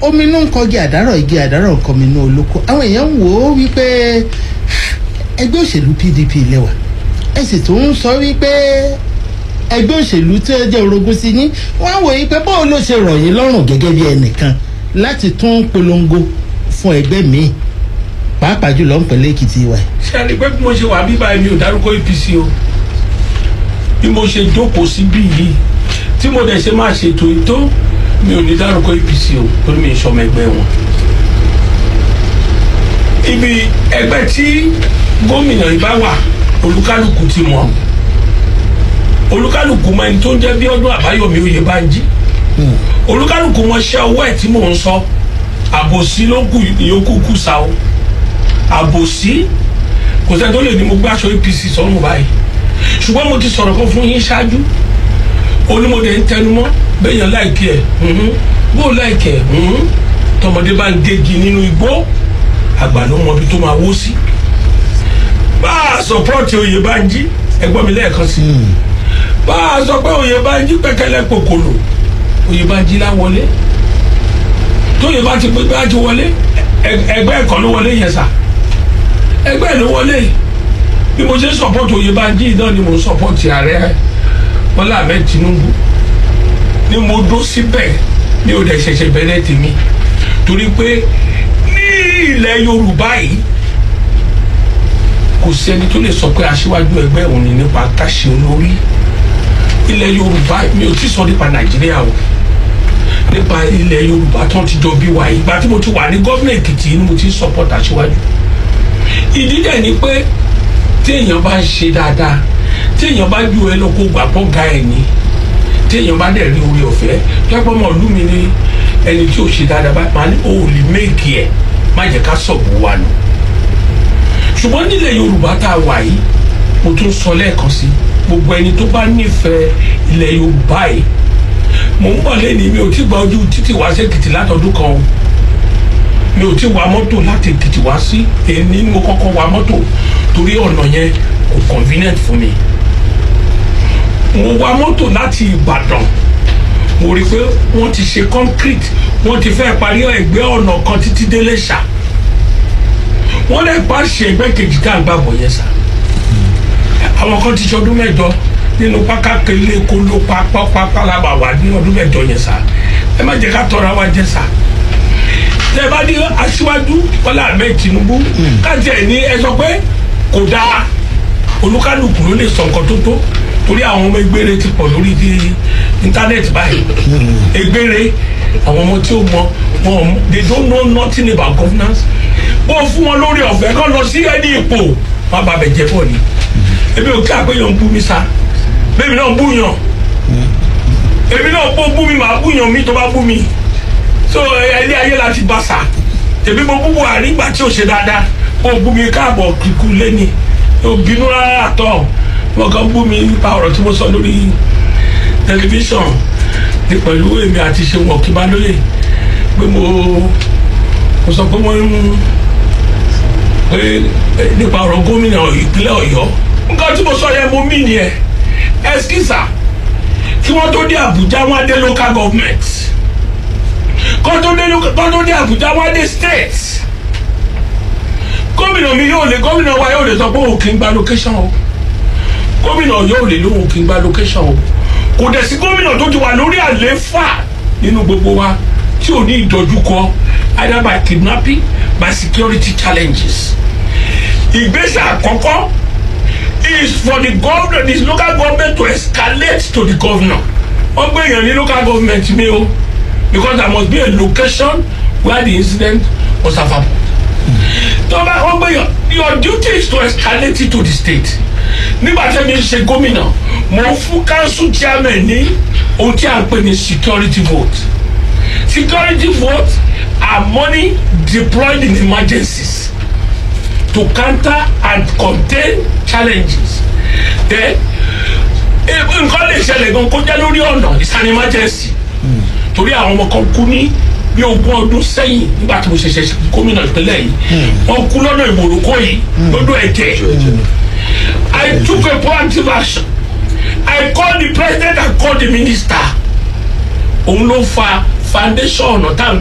omi inú ń kọgi àdárọ̀ igi àdárọ̀ nǹkan mi inú olóko àwọn èèyàn ń wò ó wípé ẹgbẹ́ òṣèlú pdp lẹ́wà ẹ sì tún ń sọ wípé ẹgbẹ́ òṣèlú tí ó jẹ́ orogún sí yín wọ́n á wò yí pé báwo ló ṣe rọ̀ yín lọ́rùn gẹ́gẹ́ bí ẹnìkan láti tún polongo fún ẹgbẹ́ míì pàápàá jùlọ ń pẹ̀lẹ́ èkìtì wa. ṣe àrí pé bí mo ṣe wà bíbá mi ò dárúkọ apc o bí mo ṣe jókòó síbí yìí tí mo dẹ̀ ṣe máa ṣètò ètò mi ò ní dárúkọ apc o torí mi ì sọmọ ẹgbẹ́ wọn. ibi ẹgbẹ́ tí gómìnà yìí bá wà olúkálùkù ti mọ̀ olúkálùkù mọ ẹni tó ń jẹ́ bí ọdún àbáyọ̀mí oyè bá ń jí olúkálùkù mọ ṣẹ́ owó ẹ̀ tí mò ń sọ àbòsí ló kù ìyókù kù sa o àbòsí kò sẹ́ni tó lè ní mo gbé aṣọ apc sọ́run báyìí ṣùgbọ́n mo ti sọ̀rọ̀ kan fún yín ṣáájú onímọ̀dé ń tẹnumọ́ bẹ́yàn láìkí ẹ̀ bó láìkí ẹ̀ tọmọdé bá ń gégi nínú igbó àgbà ló mọ ibi tó máa wó sí bá a sọpọ́ọ̀tì oyè bá ń jí ẹgbọ́n mi lẹ́ẹ̀kan sí bá a sọ pé oyè bá ń jí pẹ́kẹ́lẹ́ pòkòlò oyè bá ń jí láwọlé tóyè bá ti pé bá ti wọlé ẹgbẹ́ ẹ̀kọ́ ló wọlé yẹn sà ẹgbẹ́ ẹ̀ ló wọlé bí mo ṣe ń sọpọ́ọ̀tì oyè bá ń jí náà ni mo ń sọpọ́ọ̀tì ààrẹ bọ́lá ahmed tinubu ni mo dó síbẹ̀ mi ò dẹ̀ ṣẹ̀ṣẹ̀ bẹ̀rẹ̀ tèmi torí pé ní ilẹ̀ yorùbá yìí kò sẹ́ni tó lè sọ pé aṣíwájú ẹgbẹ́ òun ni nípa káṣí olórí ilẹ̀ yorùbá mi ò tí sọ nípa nàìjíríà o nípa ilẹ̀ yorùbá tó ti jọ bí wa ìgbà tí mo ti wà ní gómìnà èkìtì ni mo ti ń support aṣíwájú ìdí dẹ̀ ni pé tí èèyàn bá ń ṣe dáadáa tí èèyàn bá ju ẹ lóko gbàgbọ́ ga ẹ̀ ní tí èèyàn bá dẹ̀ rí orí ọ̀fẹ́ tọ́pọ̀ mọ̀ ọdún mi ní ẹni tí ò ṣe dáadáa bá máa ní o ò lè méèkì ẹ̀ má jẹ́ ká sọ̀bù wa nù ṣùgbọ́n nílẹ̀ yorùbá tá a wà yìí mo tún sọ lẹ́ẹ̀kan sí gbogbo ẹni tó bá nífẹ̀ẹ́ ilẹ̀ yorùbá yìí mo ń bọ̀ lẹ́ni mi ò tí gba ojú títì wá sí èkìtì látọdún kan o mi ò tí wa mọ́tò láti èkìtì wá sí èyí ni mo kọ́kọ́ wa mọ́tò torí ọ̀nà yẹn kò convenient fún mi mo wa mọ́tò láti ìbàdàn mo rí i pé wọ́n ti ṣe concrete wọ́n ti fẹ́ parí ẹgbẹ́ ọ̀nà kan títí délé ṣá wọ́n lè pa ṣe ẹgbẹ́ kejì tá à ń gbàgbọ́ yẹn sá àwọn kan ti ṣọdún mẹ́jọ nínú pákákele kolo pápápálábà wà ní ọdún mẹ́jọ yẹn sá ẹ má jẹ́ ká tọ́ra wa jẹ́ sá tẹ bá ní aṣíwájú bọ́lá ahmed tinubu káàtì ẹ̀ ní ẹ sọ pé kò dáa olúkálùkù ló lè sọ nǹkan tó tó torí àwọn ọmọ egbére ti pọ̀ lórí di íńtánẹ́ẹ̀tì báyìí egbére àwọn ọmọ tí ó mọ wọn they don't know nothing about governance bó fún wọn lórí ọ̀fẹ́ kọ́ lọ sí ẹni ipò má bàbẹ̀ jẹ́ bọ̀ ni ebi ò kí àpéyàn ń bú mi sa bẹ́ẹ̀mi náà ń bú yàn èmi náà bó bú mi màá bú yàn mi tó bá bú mi so ilé ayé láti bá sa tèmi mo bú buhari ìgbà tí ò ṣe dáadáa ó bú mi káàbọ̀ kíkú lẹ́ni ó bínú rárá àtọ̀ wọn kàn bú mi nípa ọ̀rọ̀ tí mo sọ lórí tẹlifíṣàn ní pẹ̀lú èmi àti ṣe wọ̀ kí bá lóye pé mo mo sọ pé wọ́n ń pé nípa ọ̀rọ̀ gómìnà ìpínlẹ̀ ọ̀yọ́ nǹkan tí mo sọ yẹn mo mí ni ẹ ẹskísà kí wọ́n tó dé àbújá wọ́n á dé local government kọ́ tó dé kọ́ tó dé àbújá wọ́n á dé state gómìnà mi yóò lè gómìnà wa yóò lè sọ pé òun kì í gba location o gómìnà yóò lè lóhùn kì í gba location o kò dẹ̀ sí gómìnà tó ti wà lórí àlééfà nínú gbogbo wa tí ò ní ìdojúkọ either by kidnapping by security challenges ìgbésẹ̀ àkọ́kọ́ is for the government the local government to escalate to the governor wọ́n gbé èèyàn ní local government mi o because there must be a location where the incident was happened tó bá wọ́n gbé èèyàn your duty is to escalate it to the state nígbà tí mi ṣe gómìnà mo fún council chairman ní ohun tí a ń pè ní security vote security vote are money deployed in emergencies to counter and contain challenges then nǹkan lè ṣẹlẹ̀ gan kó jẹ́ lórí ọ̀nà it's an emergency torí àwọn ọmọ kan kú ní bí ogún ọdún sẹ́yìn nígbà tí mo ṣẹ̀ṣẹ̀ ṣe gómìnà ìpínlẹ̀ yìí wọ́n kú lọ́nà ìmọ̀lùkọ́ yìí lọ́dọ̀ ẹ̀jẹ̀ I took a proactive action I called the president and called the minister òun ló fa foundation ọ̀nà tá à ń